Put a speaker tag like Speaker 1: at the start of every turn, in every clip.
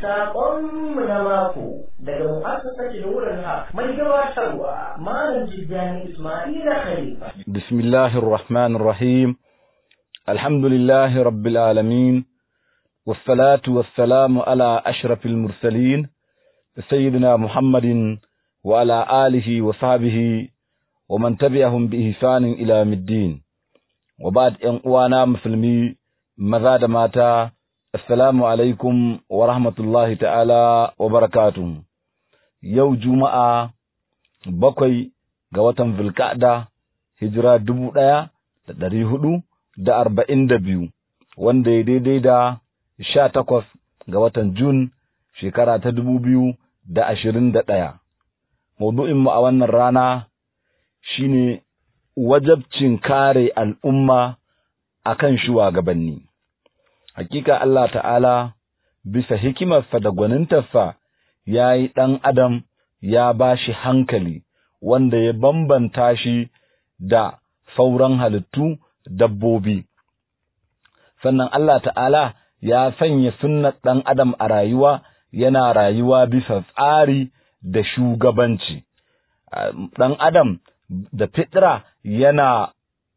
Speaker 1: Saƙonmu na mako daga mu'assasar Nurul Haq mai gabatarwa Malam Jidani Ismaila Khalifa.
Speaker 2: Bismillahir Rahmanir Rahim. Alhamdulillahi Rabbil Alamin. والصلاة والسلام على أشرف المرسلين سيدنا محمد وعلى آله وصحبه ومن تبعهم بإحسان إلى يوم الدين وبعد أن وانا مسلمي ماذا ماتا السلام عليكم ورحمة الله تعالى وبركاته يو جمعة بقي قوة في الكعدة هجرة دبو دايا da ɗari hudu da arba'in da biyu wanda ya daidai da sha takwas ga watan Jun shekara ta dubu biyu da ashirin da ɗaya. Maudu'inmu a wannan rana shine wajabcin kare al'umma a kan shugabanni. Hakika Allah ta'ala bisa hikimarsa da gwanintarsa ya yi ɗan Adam ya ba shi hankali wanda ya bambanta shi da sauran halittu dabbobi. Sannan Allah ta'ala ya sanya sunnar ɗan adam a rayuwa yana rayuwa bisa tsari da shugabanci. Ɗan adam da fitra yana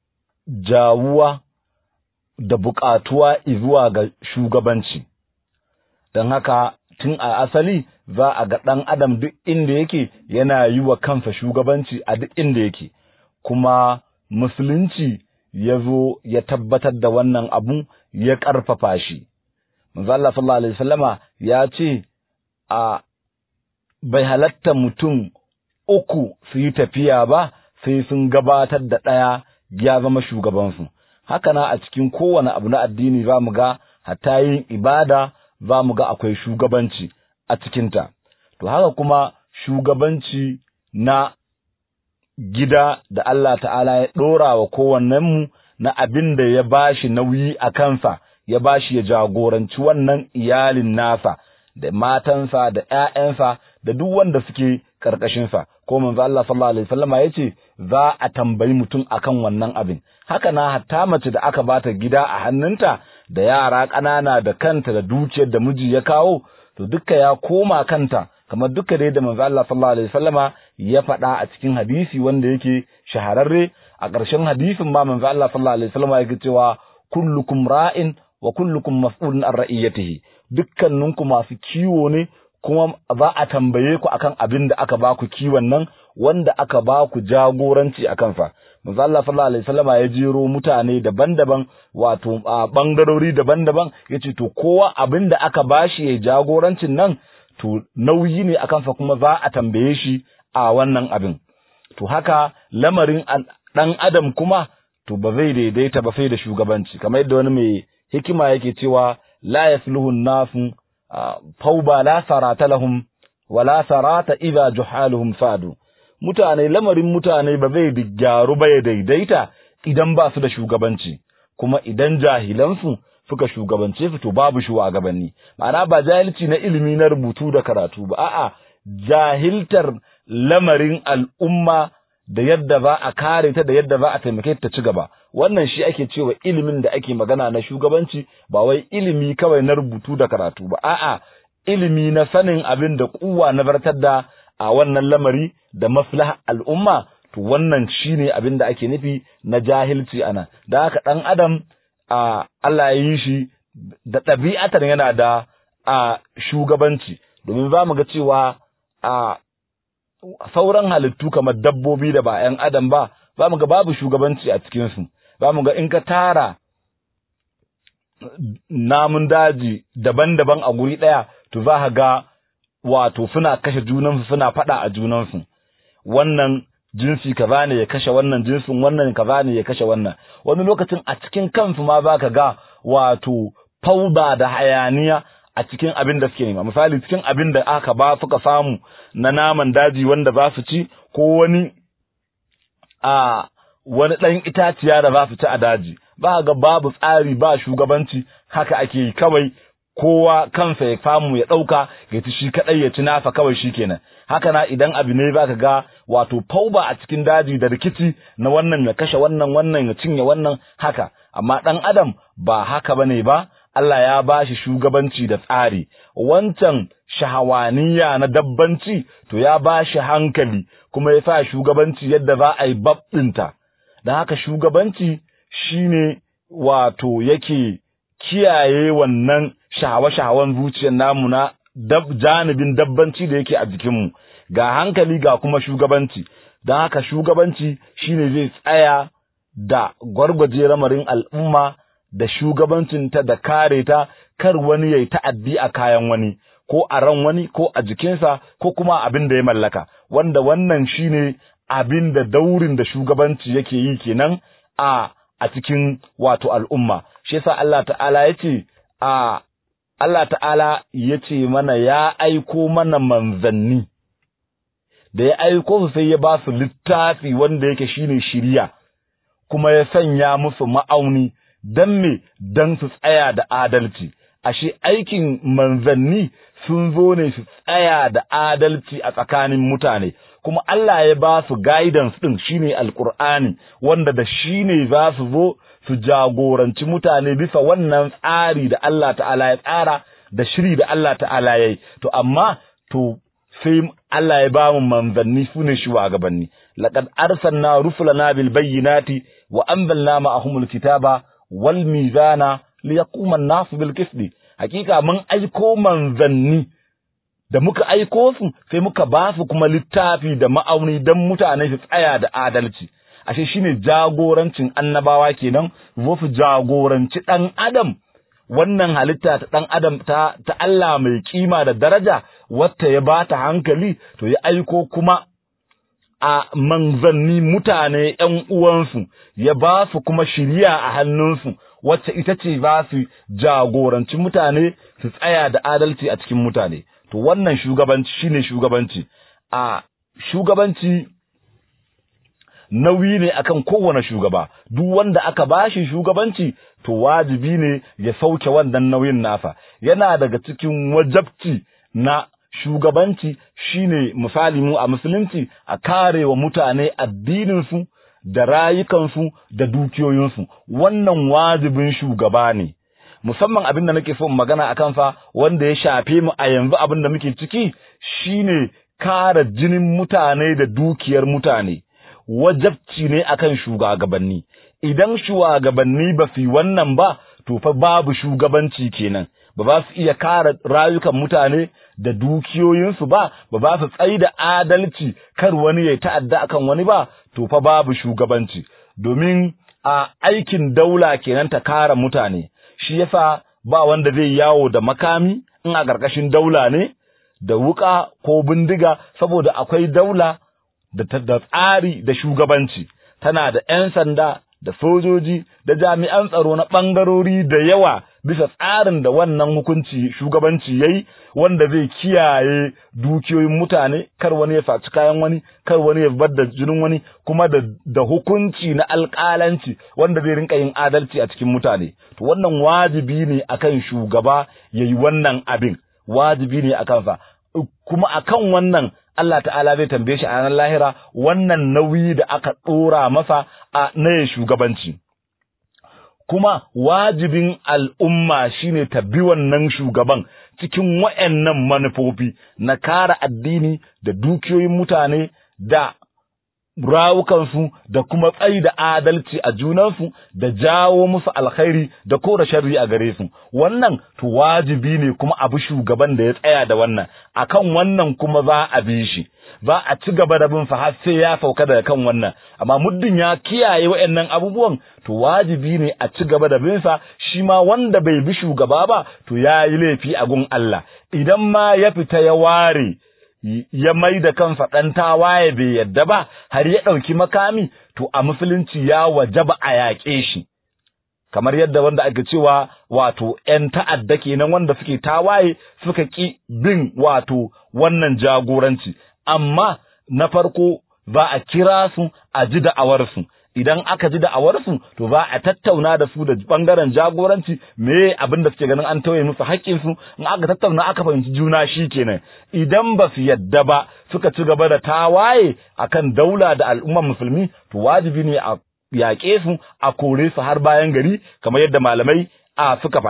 Speaker 2: jawuwa da buƙatuwa zuwa ga shugabanci. Don haka tun a asali za a ga ɗan adam duk inda yake yana yi wa kansa shugabanci a duk inda yake, kuma musulunci ya zo ya tabbatar da wannan abu ya ƙarfafa shi. manzo Allah sallallahu alaihi wasallama ya ce a bai halatta mutum uku su yi tafiya ba sai sun gabatar da ɗaya ya zama shugabansu haka na a cikin kowane abu na addini za mu ga hatta yin ibada za mu ga akwai shugabanci a cikinta to haka kuma shugabanci na gida da Allah ta'ala ya ɗora wa kowannenmu na abin da ya bashi nauyi a kansa ya ba shi ya jagoranci wannan iyalin nasa da matansa da ‘ya'yansa da duk wanda suke ƙarƙashinsa, ko manzo Allah sallallahu Alaihi wasallama ya ce za a tambayi mutum akan wannan abin. Haka na hatta mace da aka bata gida a hannunta da yara ƙanana da kanta da dukiyar da miji ya kawo, to duka ya koma kanta, kamar duka dai da manzo Allah sallallahu Alaihi wasallama ya faɗa a cikin hadisi wanda yake shahararre, a ƙarshen hadisin ma manzo Allah sallallahu Alaihi wasallama yake cewa kullukum ra'in wa kullukum mas'ulun an ra'iyatihi dukkaninku masu kiwo ne kuma za a tambaye ku akan abin da aka ba ku kiwon nan wanda aka ba ku jagoranci a kansa manzo Allah sallallahu alaihi wasallama ya jero mutane daban-daban wato a bangarori daban-daban yace to kowa abin da aka bashi ya jagorancin nan to nauyi ne akan sa kuma za a tambaye shi a wannan abin to haka lamarin dan adam kuma to ba zai daidaita ba sai da shugabanci kamar yadda wani mai hikima yake cewa la yasluhu nasu fauba la sarata lahum wa la sarata idha juhaluhum sadu mutane lamarin mutane ba zai gyaru ba ya daidaita idan ba su da shugabanci kuma idan jahilansu suka shugabance su to babu shugabanni ma'ana ba jahilci na ilimi na rubutu da karatu ba a'a jahiltar lamarin al'umma da yadda za a kare ta da yadda za a taimake ta ci gaba wannan shi ake cewa ilimin da ake magana na shugabanci ba wai ilimi kawai na rubutu da karatu ba a'a ilimi na sanin abin da kuwa na bartar da a wannan lamari da maslaha al'umma to wannan shine abin da ake nufi na jahilci ana da haka dan adam a Allah ya yi shi da ɗabi'atar yana da a shugabanci domin za mu ga cewa a sauran halittu kamar dabbobi da ba ‘yan adam ba, za mu ga babu shugabanci a cikinsu, za mu ga in ka tara namun daji daban-daban a guri ɗaya, to za ka ga wato suna kashe junansu suna faɗa a junansu. Wannan jinsi kaza ne ya kashe wannan jinsin wannan kaza ne ya kashe wannan. Wani lokacin a cikin kansu ma za ka ga wato fauda da hayaniya a cikin abin da suke nema misali cikin abin da aka ba suka samu na naman daji wanda za su ci ko wani a wani ɗan itaciya da za su ci a daji ba ga babu tsari ba shugabanci haka ake yi kawai kowa kansa ya samu ya ɗauka ya ci shi kaɗai ya ci nasa kawai shi kenan haka na idan abu ne za ka ga wato fauba a cikin daji da rikici na wannan ya kashe wannan wannan ya cinye wannan haka amma ɗan adam ba haka ba ne ba Allah ya ba shi shugabanci da tsari wancan shahawaniya na dabbanci to ya ba shi hankali kuma ya sa shugabanci yadda za a yi babɗinta don haka shugabanci shine wato yake kiyaye wannan shahawa-shahawan zuciyar namu na dab, janibin dabbanci da yake a jikinmu ga hankali ga kuma shugabanci don haka shugabanci shine zai tsaya da gwargwaje ramarin al'umma da shugabancinta da kare ta kar wani ya yi ta'addi a kayan wani ko a ran wani ko a jikinsa ko kuma abin da ya mallaka wanda wannan shine abin da daurin da shugabanci yake yi kenan a a cikin wato al'umma shi yasa Allah ta'ala yace a Allah ta'ala yace mana ya aiko mana manzanni da ya aiko su sai ya ba su littafi wanda yake shine shiriya kuma ya sanya musu ma'auni dan me dan su tsaya da adalci ashe aikin manzanni sun zo ne su tsaya da adalci a tsakanin mutane kuma Allah ya ba su guidance din shine alqur'ani wanda da shine za su zo su jagoranci mutane bisa wannan tsari da Allah ta'ala ya tsara da shiri da Allah ta'ala ya yi to amma to sai Allah ya ba mu manzanni su ne shugabanni laqad arsalna rusulana bil bayyinati wa anzalna ma'ahumul kitaba wal mizana liyaquma an-nasu bil qisti hakika mun aiko manzanni da muka aiko su sai muka ba su kuma littafi da ma'auni don mutane su tsaya da adalci ashe shine jagorancin annabawa kenan zo su jagoranci ɗan adam wannan halitta ta ɗan adam ta, ta Allah mai kima da daraja wata ya bata hankali to ya aiko kuma a manzanni mutane ‘yan uwansu ya ba su kuma shiriya a hannunsu wacce ita ce za su jagoranci mutane su tsaya da adalci a cikin mutane to wannan shugabanci shine shugabanci a shugabanci nauyi ne akan kowane shugaba duk wanda aka bashi shugabanci to wajibi ne ya sauke wannan nauyin nasa yana daga cikin wajabci na shugabanci shine misali mu a musulunci a kare wa mutane addininsu da rayukansu da dukiyoyinsu wannan wajibin shugaba ne musamman abin da nake so magana a kansa wanda ya shafe mu a yanzu abin da muke ciki shine kare jinin mutane da dukiyar mutane wajabci ne akan shugabanni idan shugabanni ba su wannan ba to fa babu shugabanci kenan ba ba su iya kare rayukan mutane da dukiyoyinsu ba ba ba su tsayi da adalci kar wani ya ta'adda akan wani ba to fa babu shugabanci domin a aikin daula kenan ta kare mutane shi yasa ba wanda zai yawo da makami in a ƙarƙashin daula ne da wuƙa ko bindiga saboda akwai daula da tsari da shugabanci tana da 'yan sanda da sojoji da jami'an tsaro na ɓangarori da yawa bisa tsarin da wannan hukunci shugabanci yayi wanda zai kiyaye dukiyoyin mutane kar wani ya faci kayan wani kar wani ya bar da jinin wani kuma da, da hukunci na alƙalanci wanda zai rinka yin adalci a cikin mutane to wannan wajibi ne akan shugaba yayi wannan abin wajibi ne akan sa kuma akan wannan Allah ta'ala zai tambaye shi a ranar lahira wannan nauyi da aka ɗora masa a na shugabanci. Kuma wajibin al'umma shine ta bi wannan shugaban cikin wa'yannan manufofi na kare addini da dukiyoyin mutane da rawukansu da kuma tsayi da adalci a junansu da jawo musu alkhairi da kora sharri a gare su wannan to wajibi ne kuma abu shugaban da ya tsaya da wannan akan wannan kuma za a bi shi za a ci gaba da bin sa har sai ya sauka daga kan wannan amma muddin ya kiyaye waɗannan abubuwan to wajibi ne a ci gaba da bin sa shi ma wanda bai bi shugaba ba to ya yi laifi a gun Allah idan ma ya fita ya ware ya mai da kansa ɗan tawaye bai yadda ba har ya ɗauki makami to a musulunci ya wajaba a yaƙe shi kamar yadda wanda ake cewa wato ‘yan ta'adda kenan wanda suke tawaye suka ƙi bin wato wannan jagoranci amma na farko za a kira su a ji da'awarsu idan aka ji da'awarsu to za a tattauna da su da bangaren jagoranci me abin da suke ganin an tauye musu haƙƙinsu in aka tattauna aka fahimci juna shi kenan idan ba su yadda ba suka ci gaba da tawaye akan daula da al'ummar musulmi to wajibi ne a yaƙe su a kore su har bayan gari kamar yadda malamai a suka faɗa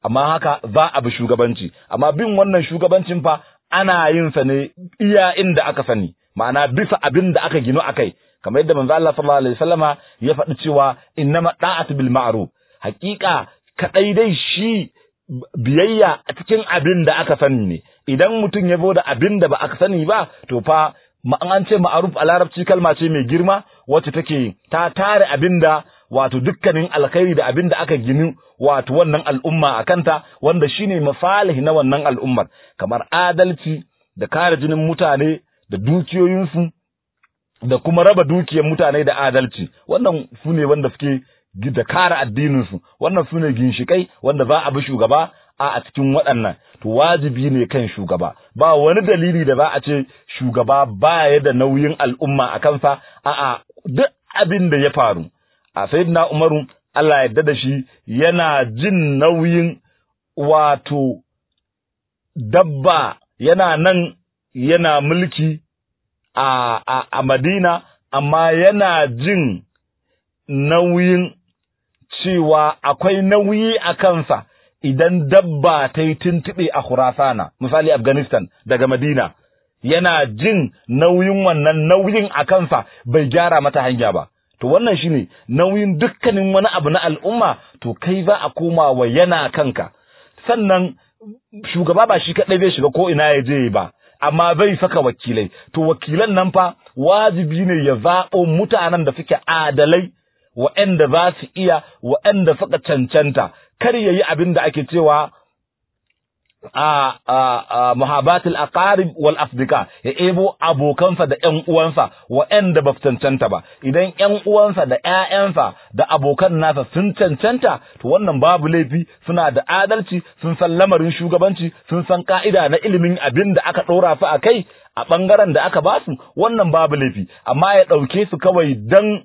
Speaker 2: amma haka za a bi shugabanci amma bin wannan shugabancin fa ana yin sa ne iya inda aka sani ma'ana bisa abin da aka gino akai kamar yadda manzo Allah sallallahu alaihi wasallama ya faɗi cewa innama da'atu bil ma'ruf haƙiƙa kadai dai shi biyayya a cikin abin da aka sani ne idan mutum ya zo da abin da ba aka sani ba to fa an ce ma'aruf a larabci kalma ce mai girma wacce take ta tare abin da wato dukkanin alkhairi da abin da aka gini wato wannan al'umma a kanta wanda shine mafalihi na wannan al'ummar kamar adalci da kare jinin mutane da dukiyoyinsu da kuma raba dukiyar mutane da adalci wannan su ne wanda suke da kare addininsu wannan su ne ginshikai wanda za a bi shugaba a a cikin waɗannan to wajibi ne kan shugaba ba wani dalili da za a ce shugaba baya da nauyin al'umma a kansa a'a duk abin da ya faru a sayyidina umaru Allah ya da shi yana jin nauyin wato dabba yana nan yana mulki a, a, a Madina amma yana jin nauyin cewa akwai nauyi a kansa idan dabba ta yi tuntuɓe a Khurasana, misali Afghanistan daga Madina, yana jin nauyin wannan nauyin a kansa bai gyara mata hanya ba. To wannan shi ne nauyin dukkanin wani abu na al'umma, to kai za a koma wa yana kanka. Sannan shugaba ba shi kaɗai bai shiga ko ina ya je ba, amma bai saka wakilai. To wakilan nan fa wajibi ne ya zaɓo mutanen da suke adalai wa'anda za su iya wa'anda suka cancanta kar yayi abin da ake cewa a a muhabatul aqarib wal afdika ya ebo abokansa da ƴan uwansa wa'anda ba su cancanta ba idan ƴan uwansa da ƴaƴansa da abokan nasa sun cancanta to wannan babu laifi suna da adalci sun san lamarin shugabanci sun san ka'ida na ilimin abin da aka ɗora su a kai a ɓangaren da aka ba su wannan babu laifi amma ya ɗauke su kawai dan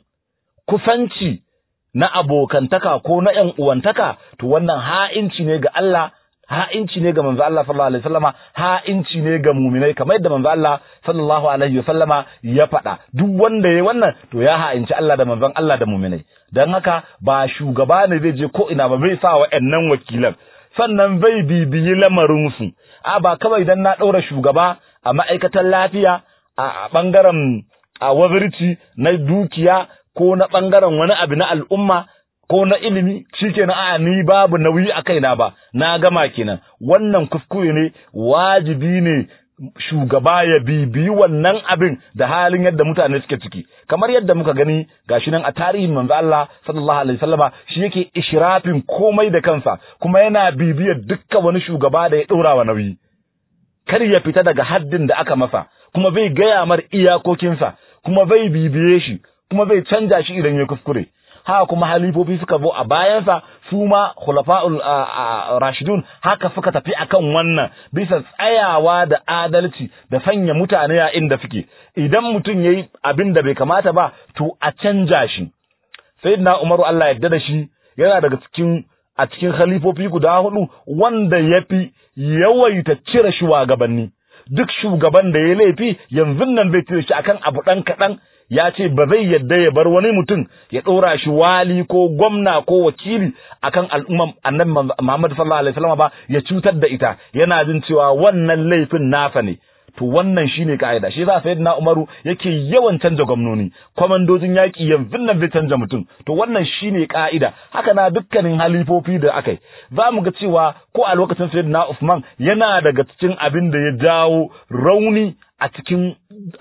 Speaker 2: kusanci na abokantaka ko na ƴan uwantaka to wannan ha'inci ne ga Allah ha'inci ne ga manzo Allah sallallahu alaihi wasallama ha'inci ne ga muminai kamar yadda manzo Allah sallallahu alaihi wasallama ya faɗa duk wanda yayi wannan to ya ha'inci Allah da manzon Allah da muminai dan haka ba shugaba ne zai je ko ina ba bai sa wa'annan wakilan sannan bai bibiyi lamarin su a ba kawai dan na ɗaura shugaba a ma'aikatan lafiya a bangaren a wazirci na dukiya ko na ɓangaren wani abu na al'umma ko na ilimi shi kenan a ni babu nauyi a kaina ba na gama kenan wannan kuskure ne wajibi ne shugaba ya bibiyi wannan abin da halin yadda mutane suke ciki kamar yadda muka gani gashi nan a tarihin manzo Allah sallallahu alaihi wasallama shi yake ishrafin komai da kansa kuma yana bibiyar dukkan wani shugaba da ya dora wa nauyi kar ya fita daga haddin da aka masa kuma bai gaya mar iyakokinsa kuma bai bibiye shi kuma zai canja shi idan ya kuskure haka kuma halifofi suka zo a bayansa su ma khulafa'ul rashidun haka suka tafi akan wannan bisa tsayawa da adalci da sanya mutane a inda suke idan mutum yayi abin da bai kamata ba to a canja shi sayyidina umaru Allah ya da shi yana daga cikin a cikin khalifofi guda hudu wanda yafi yawaita cire shugabanni duk shugaban da ya laifi yanzu nan zai cire shi akan abu dan kaɗan ya ce ba zai yadda ya bar wani mutum ya ɗora shi wali ko gwamna ko wakili akan al'umman annabi Muhammad sallallahu alaihi wasallam ba ya cutar da ita yana jin cewa wannan laifin nasa ne to wannan shine kaida shi yasa sayyidina Umaru yake yawan canja gwamnoni kwamandojin yaki yanzu nan zai canja mutum to wannan shine kaida haka na dukkanin halifofi da akai za mu ga cewa ko a lokacin sayyidina Usman yana daga cikin abin da ya jawo rauni a cikin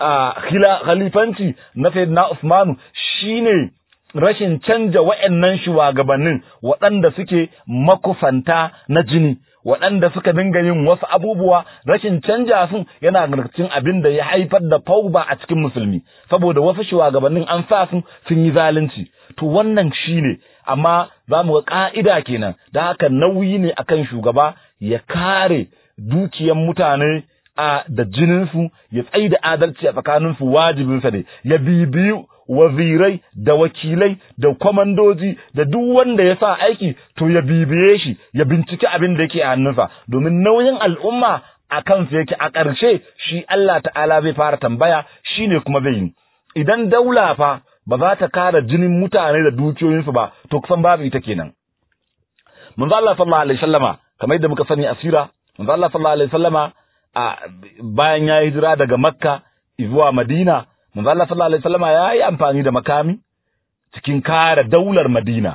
Speaker 2: khalifanci na sayyidina Usmanu shine rashin canja wa'annan shugabannin waɗanda suke makufanta na jini waɗanda suka dinga yin wasu abubuwa rashin canja su yana cikin abin da ya haifar da fauba a cikin musulmi saboda wasu shugabannin an sa su sun yi zalunci to wannan shine amma za mu ga ka'ida kenan da haka nauyi ne akan shugaba ya kare dukiyan mutane a da jininsu ya tsayi da adalci a tsakaninsu wajibinsa ne ya bibiyu wazirai da wakilai da kwamandoji da duk wanda ya sa aiki to ya bibiye shi ya binciki abin da yake a hannunsa domin nauyin al'umma a kansu yake a ƙarshe shi Allah ta'ala zai fara tambaya shi ne kuma zai yi idan daula fa ba za ta kare jinin mutane da dukiyoyinsu ba to kusan babu ita kenan manzo Allah sallallahu alaihi wasallama kamar yadda muka sani asira manzo Allah sallallahu alaihi wasallama a bayan ya hijira daga Makka zuwa Madina manzo Allah sallallahu alaihi wasallama ya yi amfani da makami cikin kare daular Madina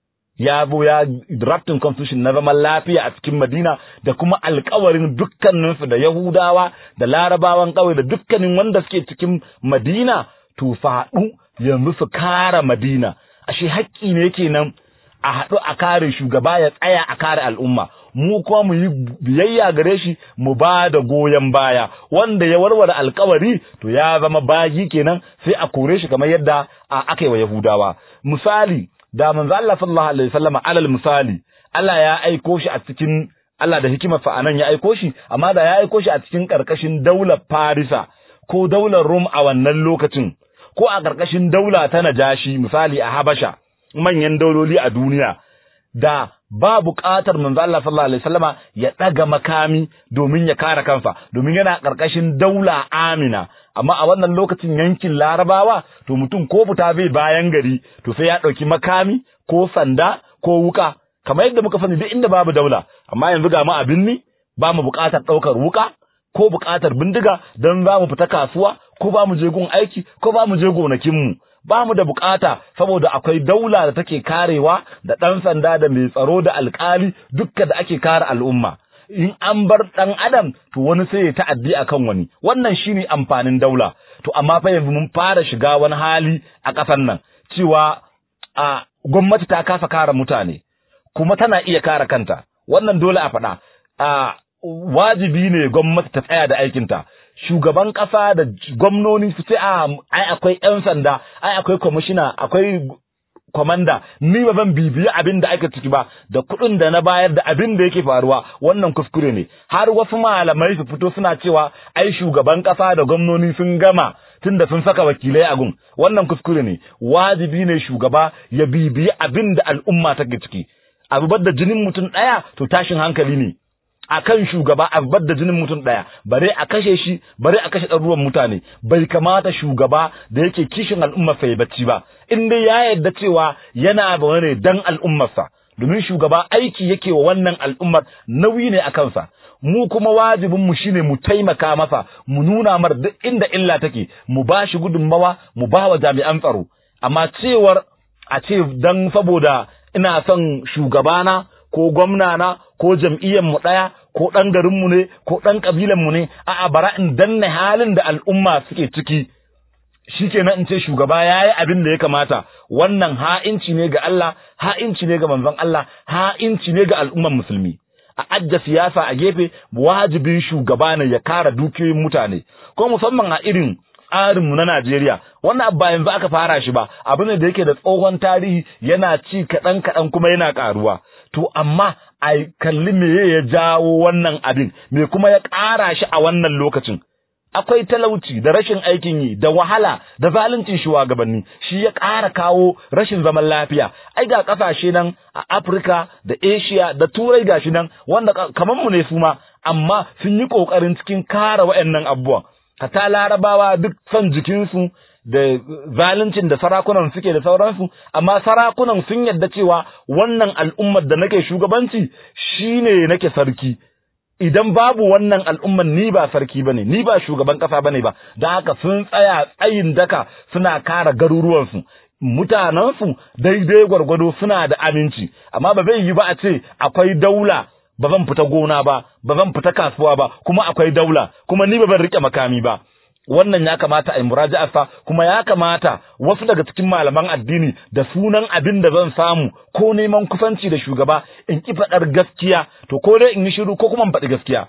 Speaker 2: ya zo ya drafting constitution na zaman lafiya a cikin Madina da kuma alkawarin dukkaninsu da Yahudawa da Larabawan ƙauye da dukkanin wanda suke cikin Madina to faɗu yanzu su kare Madina ashe haƙƙi ne kenan a haɗu a kare shugaba ya tsaya a kare al'umma mu kuma mu yi biyayya gare shi mu ba da goyon baya wanda ya warware alkawari to ya zama bagi kenan sai a kore shi kamar yadda aka yi wa Yahudawa misali da manzo Allah sallallahu alaihi wasallama alal misali Allah ya aiko shi a cikin Allah da hikimarsa anan ya aiko shi amma da ya aiko shi a cikin karkashin daular Farisa ko daular Rum a wannan lokacin ko a karkashin daula ta Najashi misali a Habasha manyan dauloli a duniya da ba buƙatar manzo Allah sallallahu alaihi wasallama ya daga makami domin ya kare kansa domin yana karkashin daula Amina amma a wannan lokacin yankin Larabawa to mutum ko fita zai bayan gari to sai ya dauki makami ko sanda ko wuka kamar yadda muka sani duk inda babu daula amma yanzu ga mu abin ni ba mu buƙatar daukar wuka ko buƙatar bindiga don za mu fita kasuwa ko ba mu je gun aiki ko ba mu je gonakin mu ba mu da bukata saboda akwai daula da take karewa da ɗan sanda da mai tsaro da alkali dukka da ake kare al'umma in an bar ɗan adam to wani sai ya ta'addi akan wani wannan shine amfanin daula to amma fa yanzu mun fara shiga wani hali a ƙasar nan cewa a gwamnati ta kasa kare mutane kuma tana iya kare kanta wannan dole a faɗa a wajibi ne gwamnati ta tsaya da aikinta shugaban ƙasa da gwamnoni su ce a ai akwai 'yan sanda ai akwai kwamishina akwai kwamanda ni ba zan bibiyi abin da ake ciki ba da kuɗin da na bayar da abin da yake faruwa wannan kuskure ne har wasu malamai su fito suna cewa ai shugaban ƙasa da gwamnoni sun gama tunda sun saka wakilai a gun wannan kuskure ne wajibi ne shugaba ya bibiyi abin da al'umma take ciki abu da jinin mutum ɗaya to tashin hankali ne akan shugaba a bar da jinin mutum ɗaya bare a kashe shi bare a kashe ɗaruruwan mutane bai kamata shugaba da yake kishin al'ummarsa ya bacci ba in dai ya yarda cewa yana da wani dan al'ummarsa domin shugaba aiki yake wa wannan al'ummar nauyi ne a kansa mu kuma wajibin mu shine mu taimaka masa mu nuna mar duk inda illa take mu ba shi gudunmawa mu ba wa jami'an tsaro amma cewar a ce dan saboda ina son shugabana ko gwamnana ko jam'iyyar mu ɗaya ko ɗan garinmu ne ko ɗan ƙabilanmu ne a'a bara in danne halin da al'umma suke ciki shikenan in ce shugaba ya yi abin da ya kamata wannan ha'inci ne ga Allah ha'inci ne ga manzon Allah ha'inci ne ga al'umman musulmi a ajja siyasa a gefe wajibin shugaba ne ya kara dukiyoyin mutane ko musamman a irin tsarinmu na Najeriya wannan abu ba yanzu aka fara shi ba abu ne da yake da tsohon tarihi yana ci kaɗan kaɗan kuma yana ƙaruwa to amma a kalli me ya jawo wannan abin me kuma ya ƙara shi a wannan lokacin akwai talauci da rashin aikin yi da wahala da zaluncin shugabanni shi ya ƙara kawo rashin zaman lafiya ai ga ƙasashe nan a Afirka da Asia da Turai gashi nan wanda kamar mu ne su ma amma sun yi ƙoƙarin cikin kare waɗannan abubuwan ta larabawa duk son jikinsu da zaluncin da sarakunan suke da sauransu amma sarakunan sun yadda cewa wannan al'ummar da nake shugabanci shine nake sarki idan babu wannan al'ummar ni ba sarki bane ni ba shugaban kasa bane ba da haka sun tsaya tsayin daka suna kara garuruwansu mutanensu daidai gwargwado suna da aminci amma ba zai yi ba a ce akwai daula ba zan fita gona ba ba zan fita kasuwa ba kuma akwai daula kuma ni ba zan rike makami ba wannan ya kamata a yi muraja'arsa kuma ya kamata wasu daga cikin malaman addini da sunan abin da zan samu ko neman kusanci da shugaba in ki faɗar gaskiya to ko dai in yi shiru ko kuma in faɗi gaskiya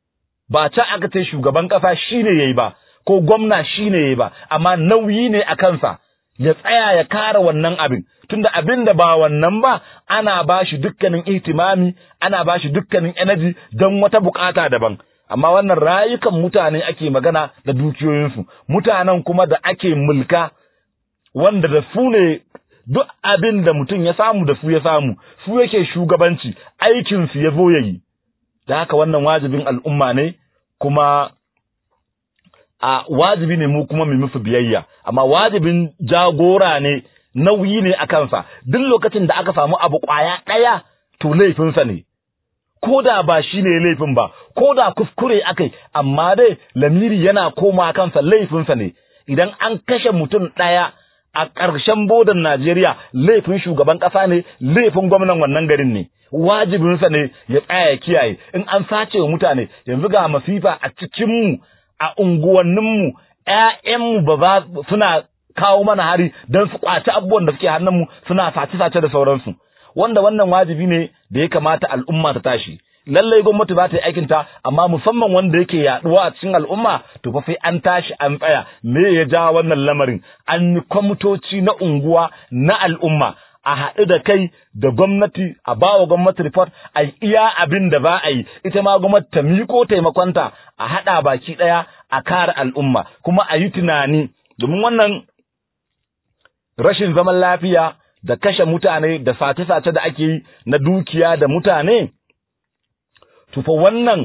Speaker 2: ba ta aka ce shugaban ƙasa shine yayi ba ko gwamna shine yayi ba amma nauyi ne a kansa ya tsaya ya kare wannan abin tunda abin da ba wannan ba ana ba shi dukkanin ihtimami ana ba shi dukkanin energy don wata bukata daban amma wannan rayukan mutane ake magana da dukiyoyinsu mutanen kuma da ake mulka wanda da su ne duk abin da mutum ya samu da su ya samu su yake shugabanci aikinsu ya zo ya yi da haka wannan wajibin al'umma ne kuma a wajibi ne mu kuma mu musu biyayya amma wajibin jagora ne nauyi ne a kansa duk lokacin da aka samu abu kwaya ɗaya to laifinsa ne ko da ba shi ne laifin ba ko da kuskure akai amma dai lamiri yana koma kansa laifinsa ne idan an kashe mutum ɗaya a ƙarshen bodan Najeriya laifin shugaban ƙasa ne laifin gwamnan wannan garin ne wajibinsa ne ya tsaya ya kiyaye in an sace wa mutane yanzu ga masifa a cikinmu a unguwanninmu ƴaƴanmu ba za suna kawo mana hari don su kwaci abubuwan da suke hannunmu suna sace-sace da sauransu wanda wannan wajibi ne da ya kamata al'umma ta tashi lallai gwamnati ba ta yi aikinta amma musamman wanda yake yaduwa a cikin al'umma to fa sai an tashi an tsaya me ya ja wannan lamarin an yi kwamitoci na unguwa na al'umma a haɗu da kai da gwamnati a bawa gwamnati report a iya abin da ba a yi ita ma gwamnati ta miko taimakonta a haɗa baki ɗaya a kare al'umma kuma a yi tunani domin wannan rashin zaman lafiya da kashe mutane da sace-sace da ake yi na dukiya da mutane tufa wannan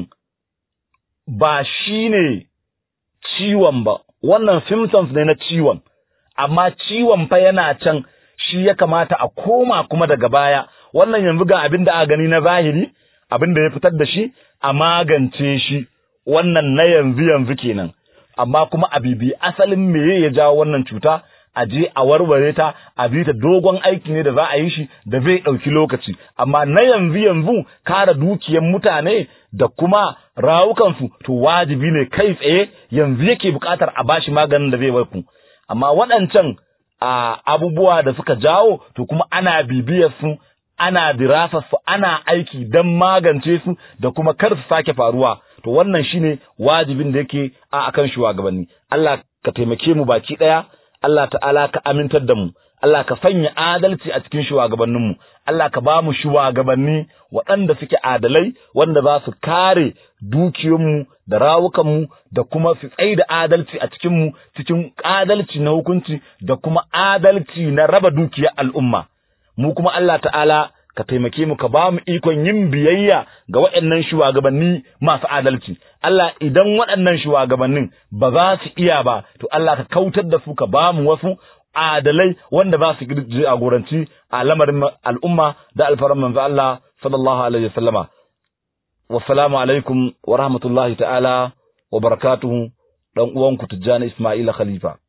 Speaker 2: ba shi ne ciwon ba wannan symptoms ne na ciwon amma ciwon fa yana can shi ya kamata a koma kuma daga baya wannan yanzu ga abin da aka gani na zahiri abin da ya fitar da shi a magance shi wannan na yanzu yanzu kenan amma kuma a bibi asalin meye ya jawo wannan cuta a je a warware ta a bi ta dogon aiki ne da za a yi shi da zai ɗauki lokaci amma na yanzu yanzu kare dukiyar mutane da kuma rawukansu to wajibi ne kai tsaye yanzu yake buƙatar a bashi maganin da zai warku amma waɗancan a abubuwa da suka jawo to kuma ana bibiyar su ana dirasar su ana aiki don magance su da kuma kar su sake faruwa to wannan shine wajibin da yake a akan shugabanni Allah ka taimake mu baki ɗaya Allah ta'ala ka amintar da mu, Allah ka sanya adalci a cikin shugabanninmu, Allah ka ba mu shugabanni waɗanda suke adalai wanda za su kare dukiyoyinmu da rawukanmu da kuma su tsaye da adalci a cikinmu cikin adalci na hukunci da kuma adalci na raba dukiyar al'umma. Mu kuma Allah ta'ala ka taimake mu ka ba mu ikon yin biyayya ga waɗannan shugabanni masu adalci Allah idan waɗannan shugabannin ba za su iya ba to Allah ka kautar da su ka ba mu wasu adalai wanda ba su jagoranci a lamarin al'umma da alfaran manzo Allah sallallahu alaihi wasallama wassalamu alaikum wa rahmatullahi ta'ala wa barakatuhu dan uwanku Tijjani Ismaila Khalifa